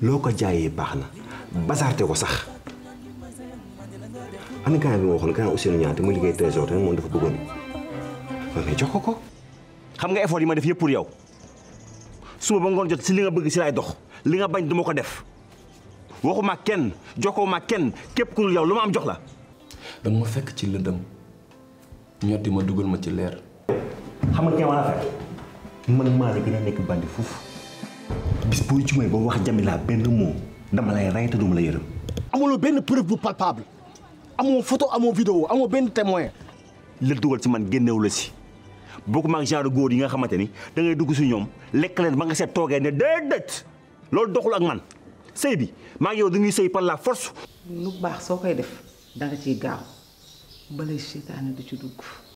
loo ko jaayee baax na basaarte ko sax ana gars bi ma waxoon gars Ousseynou Niang te mu liggéey trésor te moom dafa bëggoon mais jox ko ko. xam nga effort yi ma def yëpp pour yow suba ba ngoon jot si li nga bëgg si laay dox li nga bañ duma ko def waxuma kenn jokkoo ma kenn képp ku dul yow lu ma am jox la. danga ma fekk ci lëndëm ñotti ma dugal ma ci leer. xam nga ma la fekk man maa la gën a nekk bandi foofu bis boo jumee ba wax Jamila benn mot dama lay rey te duma la yërëm. amuloo benn preuve bu palpable amoo photo amoo vidéo amoo benn témoin la dugal si man génnewu la si bokkuma ak genre góor yi nga xamante ni da ngay dugg si ñoom lekk leen ba nga seet toogee ne déedéet loolu doxul ak man sëy bi maa ngi yow dañuy sëy par la force. lu baax soo koy def danga ciy gaaw balay seytaane du ci dugg